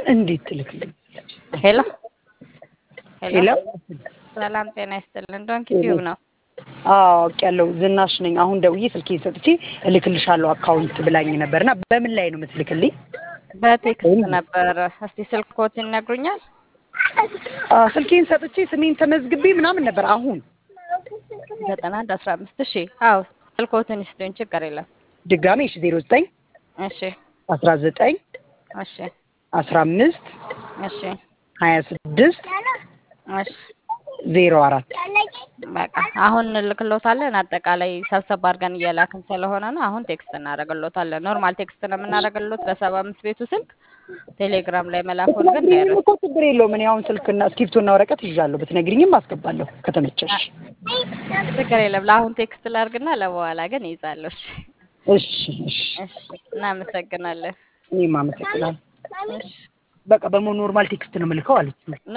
እንዴት ትልክልኝ? ሄሎ ሄሎ ሰላም ጤና ይስጥልን። ዶንኪ ቲዩብ ነው። አውቄያለሁ። ዝናሽ ነኝ። አሁን ደውዬ ስልኬን ሰጥቼ እልክልሻለሁ አካውንት ብላኝ ነበርና በምን ላይ ነው የምትልክልኝ? በቴክስት ነበረ። እስቲ ስልክዎትን ይነግሩኛል? አ፣ ስልኬን ሰጥቼ ስሜን ተመዝግቤ ምናምን ነበር። አሁን ዘጠና አንድ አስራ አምስት እሺ። አዎ ስልክዎትን ይስጡኝ፣ ችግር የለም። ድጋሜ እሺ፣ ዜሮ ዘጠኝ እሺ አስራ ዘጠኝ እሺ አስራ አምስት እሺ ሀያ ስድስት እሺ ዜሮ አራት በቃ አሁን እንልክሎታለን። አጠቃላይ ሰብሰብ አድርገን እየላክን ስለሆነ ነው። አሁን ቴክስት እናደርግሎታለን። ኖርማል ቴክስት ነው የምናደርግሎት በሰባ አምስት ቤቱ ስልክ። ቴሌግራም ላይ መላኩን ግን ይህም እኮ ችግር የለውም። እኔ አሁን ስልክና እስክሪብቶና ወረቀት ይዣለሁ። ብትነግሪኝም አስገባለሁ ከተመቸሽ። ችግር የለም። ለአሁን ቴክስት ላድርግና ለበኋላ ግን ይይዛለሁ። እሺ እሺ እሺ፣ እሺ፣ እናመሰግናለን። እኔም አመሰግናለሁ። እሺ በቃ በሞ ኖርማል ቴክስት ነው የምልከው አለች።